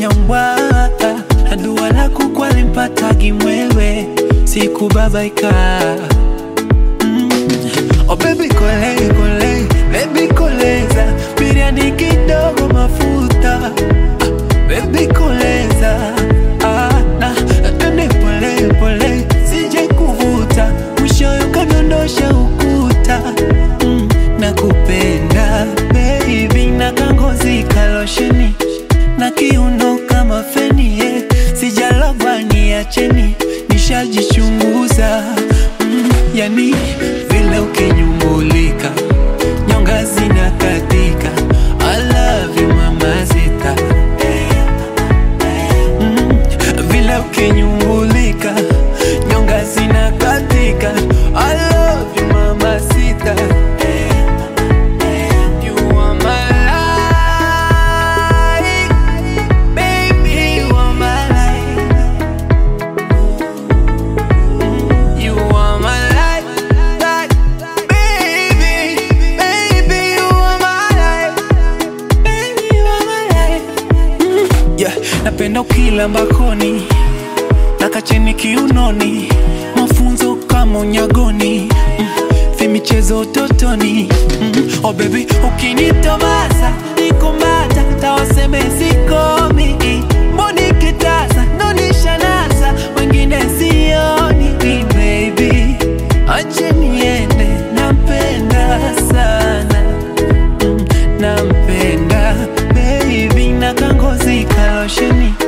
nyambwa na dua lako kwalimpatagi mwewe sikubabaika mm. Oh baby kole kole baby koleza biriani kidogo mafuta ah, baby koleza ah, na twende pole pole sije kuvuta mwishoyo kadondosha ukuta mm, nakupenda baby na kangozi kalosheni na kiuno kama feni yeah. sijalogwa niacheni nishajichunguza mm, yani vile ukinyumbulika nyonga zina katika I love you mama sita mm, vile ukinyumbulika nyonga zina katika I love you mama sita You are my light, baby, you are my light. You are my light, light, baby, baby, you are my light, baby, you are my light. Mm, yeah, napenda ukila mbakoni na kacheni kiunoni, mafunzo kama unyagoni mm, vimichezo utotoni mm, oh baby, ukinitomasa nikumbata tawaseme sikomi mboni kitasa nonishanasa wengine sioni baby, ache niende, nampenda sana mm, nampenda baby, na kangozi kalosheni